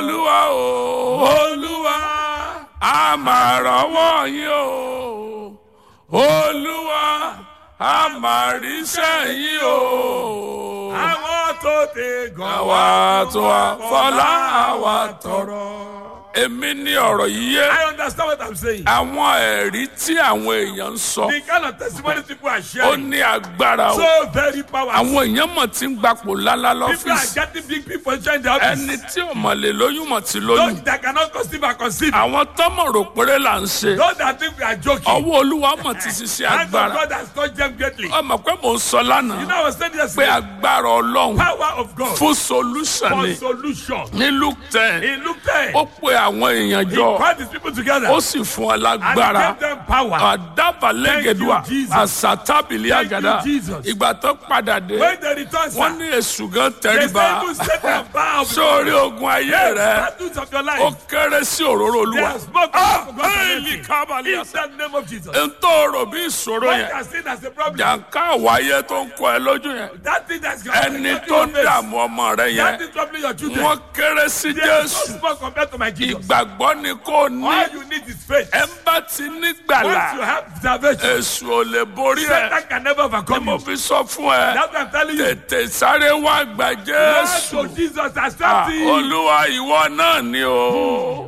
olúwa o olúwa a máa rọ́wọ́ yín o olúwa a máa ríṣẹ́ yín o àwọn tó ti gàn àwa tó wá fọlá àwa tọrọ. èmi ní ọ̀rọ̀ yìí yé I understand what I'm saying. àwọn ẹ̀rí tí àwọn èèyàn ń sọ The kind of testimony people are ó sharing ní agbára o so very powerful. àwọn èèyàn mọ̀ tí ń gbapò lálá People are lọ́fíìsì getting big big position in the office. ẹni tí ò mọ̀ lè lóyún mọ̀ tí lóyún Those that cannot conceive are conceived. àwọn tọ́mọ̀ rò péré là ń ṣe Those that think we are joking. ọwọ́ olúwa mọ̀ ti ṣiṣẹ́ Hand of agbára God has touched them greatly. You ọmọ pé mò ń sọ lánàá know, I was saying pé yesterday, agbára ọlọ́run power of God fún solution for ni solution. ní luke ten He looked there. ó pe àwọn èèyàn He jọ called his people together. ó sì fún ọ And he lágbára gave them power. àdàbàlẹ́gẹ̀dùà Thank you, Jesus. àsátàbìlì Thank you, àgàdà Jesus. ìgbà tó padà dé When they return, wọ́n sir, ní èṣù gan they tẹríba say, "Even set them bow before sórí ogun ayé rẹ battles of your ó life." kéré sí òróró They olúwa have spoken Ah, for God's éèlì anointing. kábàlì In àṣà the name of Jesus. n tó rò bí ìṣòro What yẹn you are seen as a problem, jàǹká àwáyé tó ń kọ ẹ lójú yẹn that thing that's going ẹni tó ń dààmú ọmọ rẹ that yẹn is troubling your children. wọ́n kéré sí They are so jésù small compared to my Jesus. ìgbàgbọ́ ni kò ní All you need is faith. ẹ ń bá ti nígbàlà Once you have salvation, èṣù ò lè borí ẹ Satan can never ni overcome mo you. fi sọ fún ẹ That's what I'm telling you. tètè sáré wá gbà Lord jésù to Jesus, Ah, accept him. olúwa ìwọ náà ni o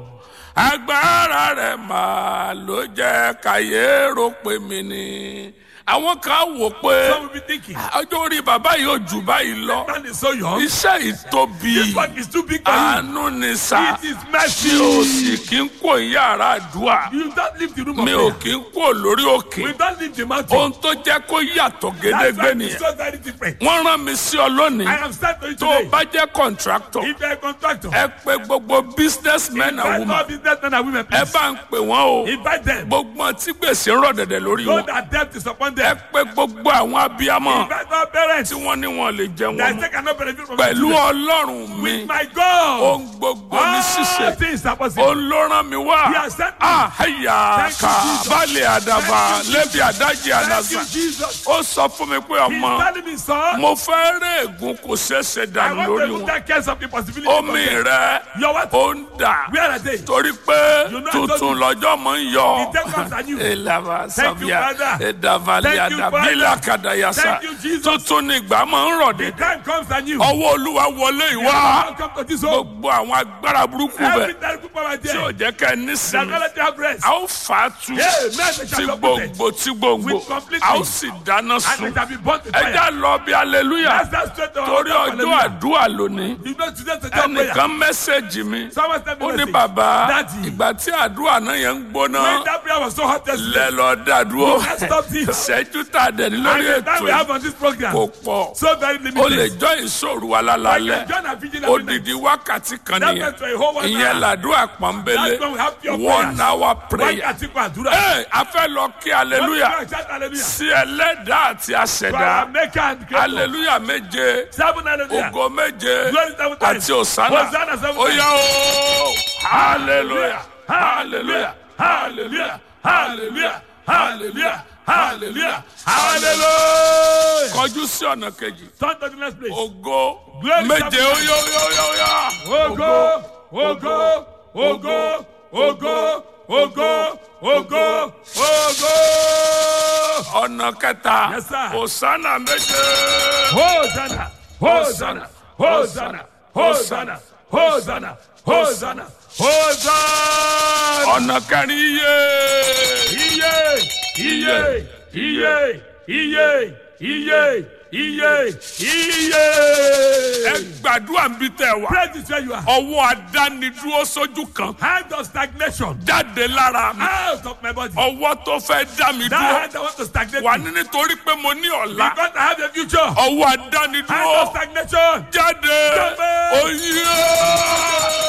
agbára rẹ máa ló jẹ káyé rò pé mi ni àwọn kan wò pé Some will be thinking, ọjọ́ orí bàbá yìí ò jù báyìí lọ man is so young. iṣẹ́ ìtóbi This work is too big for you. àánú ni sá It is tí mercy. o sì kí ń kó yàrá àdúrà You don't leave the room of mi ò prayer. kí ń kó lórí òkè We don't leave the mountain. ohun tó jẹ́ kó yàtọ̀ That's gédégbé why it's nìyẹn so very different. wọ́n rán mi sí ọ lónìí I am starting to you tó o today. bá jẹ́ contractor If you're a contractor, ẹ pé gbogbo businessmen and invite women all businessmen and women, ẹ please. bá ń pè wọ́n o Invite them. gbogbo tí gbèsè ń rọ̀ dẹ̀dẹ̀ lórí Know wọn that debt is upon ẹ them. pé gbogbo àwọn abiyamọ Invite all parents tí wọ́n ní wọn lè jẹ wọn that mọ́ they cannot benefit from their pẹ̀lú children. ọlọ́run mi With my God, ohun gbogbo ní all ṣíṣe things are possible. òun ló rán mi wá He has sent me. àhẹyà Thank you, ká Jesus. balẹ̀ àdàbà Thank you, lẹ́bi àdájì Thank àdàsà you, Jesus. ó sọ fún mi pé He's ọmọ telling me, son, mo fẹ́ rẹ́ ègún kò ṣeéṣe I dànù want lórí to wọn take care of the possibility. omi rẹ Your what? ó ń dà Where are they? torí pé You know I tuntun told lọ́jọ́ mọ̀ ń yọ. The devils are new. Elava Thank you, Savia Father. Edavali Thank you, Adabila Father. Kadayasa Thank you, Jesus. tuntun ni ìgbà máa ń rọ̀ The dé. time comes and you. Ọwọ́ Olúwa wọlé ìwá Welcome to this home. gbogbo àwọn agbára burúkú Every bẹ̀ time people are tí ò there, jẹ́ ká ẹ they're nísìnyí. gonna let you have rest. A ó fà á tu Yeah, men they tí shall not be there. gbòǹgbò tí gbòǹgbò With complete a ó peace. sì dáná And sun. it shall be burnt with Ẹ fire. já lọ bí aleluya That's that straight to our torí altar, ọjọ́ hallelujah. àdúrà lónìí. You know today to tell prayer. Ẹnìkan mẹ́sẹ̀gì mi Someone sent me ó ní message. bàbá Daddy. ìgbà tí àdúrà náà yẹn ń gbóná. When that prayer was so hot yesterday, lẹ lọ dàdúró Let's stop this. ìṣẹ́jú tá a dẹ̀ ní and lórí the ètò time we yìí have on this program, kò pọ̀ so very o lè limited. jọ ìṣòro wa Like lálálẹ́ John and Virgin every night. odidi wákàtí kan That nìyẹn meant for a whole one ìyẹn hour. làdúrà pọ́nbélé That's when we have pure one prayers. hour prayer Wákàtí kan àdúrà. ee a fẹ́ lọ kí aleluya Don't shout hallelujah. sí ẹlẹ́dàá àti For our àṣẹ̀dá maker and creator. aleluya méje Seven hallelujah. ògo méje Glory seven times. àti òsánà Hosanna seven ó times. yá o hallelujah hallelujah hallelujah hallelujah hallelujah hallelujah hallelujah kọjú sí ọ̀nà kejì Turn to the next place. ògo Glory méje seven ó yá ó yá ó yá ó yá. Ògo, ògo, ògo, ògo, ògo, ògo, ògo. ọ̀nà kẹta Yes, sir. òsánà méje. Hosanna, Hosanna, Hosanna, Hosanna, Hosanna, Hosanna, Hosanna. ọ̀nà kẹrin iye. Iye, iye, iye, iye, iye, iye, iye. ẹ gbàdúrà ń bí tẹ wá. Pray this where you are. ọwọ́ adánidúró sójú kan Hand of stagnation jáde lára mi. out of my body. ọwọ́ tó fẹ́ dá mi That dúró. hand that want to stagnate wà me. ní nítorí pé mo ní ọ̀la. Because I have a future. ọwọ́ Hand of adánidúró stagnation. jáde. Jáde. oyè.